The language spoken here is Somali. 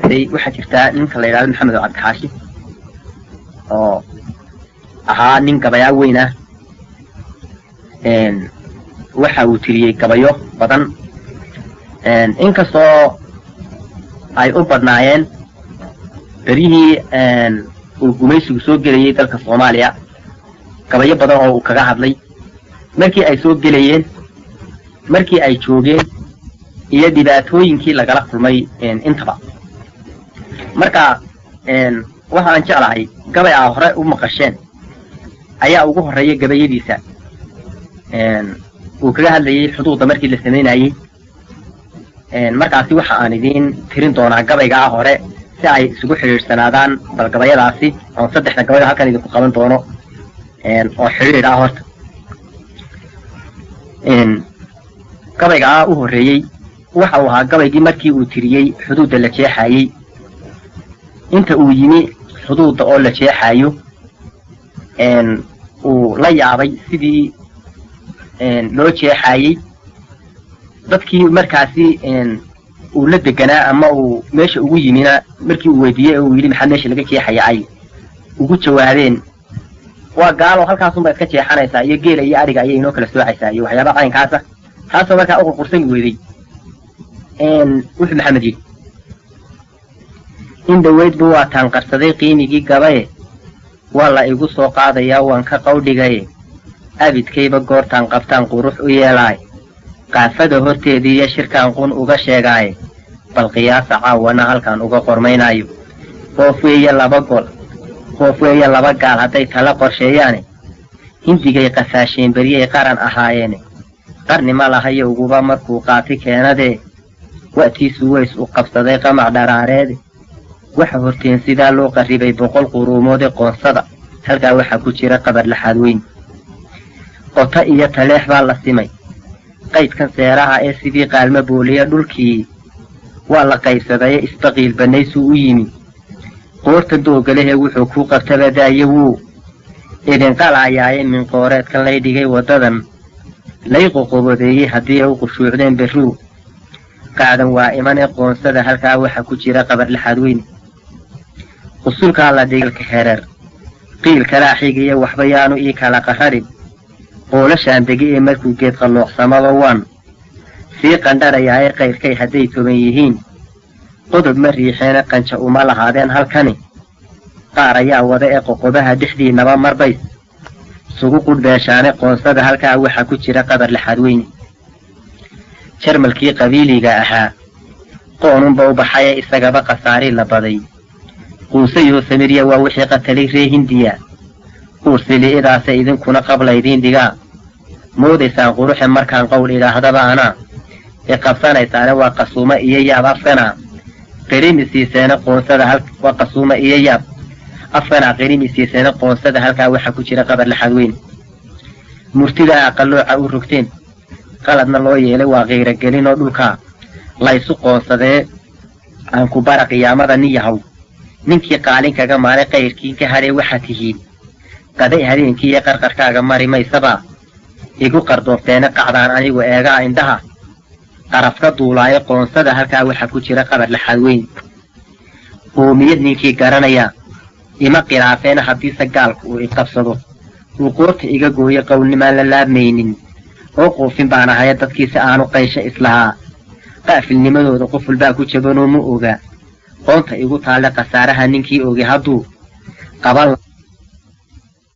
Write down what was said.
jirtay waxaa jirtaa ninka la yidhahdo maxamed cabdixaashi oo ahaa nin gabayaa weyn ah waxa uu tiriyey gabayo badan inkastoo ay u badnaayeen beryihii uu gumaysigu soo gelayay dalka soomaaliya gabayo badan oo uu kaga hadlay markii ay soo gelayeen markii ay joogeen iyo dhibaatooyinkii lagala kulmay intaba marka waxa aan jeclahay gabay aa hore u maqasheen ayaa ugu horreeya gabayadiisa uu kaga hadlayay xuduudda markii la samaynayey markaasi waxa aan idiin tirin doonaa gabaygaa hore si ay isugu xidhiidhsanaadaan bal gabayadaasi oon saddexda gabayda halkan idinku qaban doono oo xidhiidh ah horta gabaygaa u horreeyey waxa uu ahaa gabaygii markii uu tiriyey xuduudda la jeexayey inta uu yimi xuduudda oo la jeexayo uu la yaabay sidii loo jeexayey dadkii markaasi uu la deganaa ama uu meesha ugu yimina markii uu weydiiyey oo uu yidhi maxaa meesha laga jeexaya ay ugu jawaabeen waa gaalo halkaasunba iska jeexanaysaa iyo geela iyo adhiga ayay inoo kala soocaysaa iyo waxyaaba caynkaasa taasoo markaa u qurqursani weyday wuxuu maxamed yidhi in dhaweydba waa taan qarsaday qiimigii gabaye waa la igu soo qaadayaa waan ka qawdhigaye abidkayba goortaan qabtaan qurux u yeelaay qaafada horteedii iyo shirkaan qun uga sheegaaye bal qiyaasa caawana halkaan uga qormaynaayo qoof weeye laba gol qoof weeye laba gaal hadday tala qorsheeyaane hindigay qafaasheen beryay qaran ahaayeene qarni ma lahayo uguba markuu qaati keenadee wa'tiisu weys u qabsaday qamac dharaareede waxa horteen sidaa loo qarribay boqol quruumoode qoonsada halkaa waxaa ku jira qabar laxaad weyn qota iyo taleex baa la simay qaydkan seeraha ee sidii qaalmo booliya dhulkii waa la qaybsadaye isbaqiil bannaysuu u yimi qoorta doogalehee wuxuu kuu qabtaba daaye wuu idinqalaayaaye minqooreedkan lay dhigay waddadan lay qoqobodeeyey haddii ay u qushuucdeen berruu qaadan waa imanee qoonsada halkaa waxaa ku jira qabar laxaad weyn qusulkaa la dhigalka hereer qiil kalaa xigiyo waxba yaanu ii kala qararin qoolashaan degi ee markuu geed qallooxsamaba waan sii qandharayaaye qayrkay hadday toban yihiin qodob ma riixeene qanja uma lahaadeen halkani qaar ayaa wada ee qoqobaha dhexdiinnaba marbays sugu qudhbeeshaane qoonsada halkaa waxaa ku jira qabar laxaad weyne jarmalkii qabiiliga ahaa qoonunba u baxaye isagaba khasaarii la baday quusayoo samirya waa wixii qatalay ree hindiya ursili'idaase idinkuna qablaydiin dhigaa moodaysaan quruxe markaan qowl idhaahdaba anaa i qabsanaysaane waa qasuuma iyo yaab afkanaa qirimi siiseene qoonsada waa qasuuma iyo yaab afkanaa qirimi siiseene qoonsada halkaa waxaa ku jira qabar laxaad weyn murtidaa aqallooca u rogteen qaladna loo yeelay waa qiiragelin oo dhulkaa laysu qoonsadee aan ku bara qiyaamada nin yahow ninkii qaalin kaga maalay qayrkii ka hadhee waxaa tihiin qaday habeenkii iyo qarqarkaaga mari maysabaa igu qardoofteene qacdaan anigu eegaa indhaha qaraf ka duulaayo qoonsada halkaa waxaa ku jira qabar laxaad weyn qoomiyad ninkii garanaya ima khilaafeena haddiise gaalku uu iqabsado uu qoorta iga gooyo qowlnimaan la laabmaynin oo qoofin baan ahaya dadkiisi aanu qaysho islahaa qaafilnimadooda qof walbaa ku jabanoo ma oga qoonta igu taalle khasaaraha ninkii ogi hadduu qaban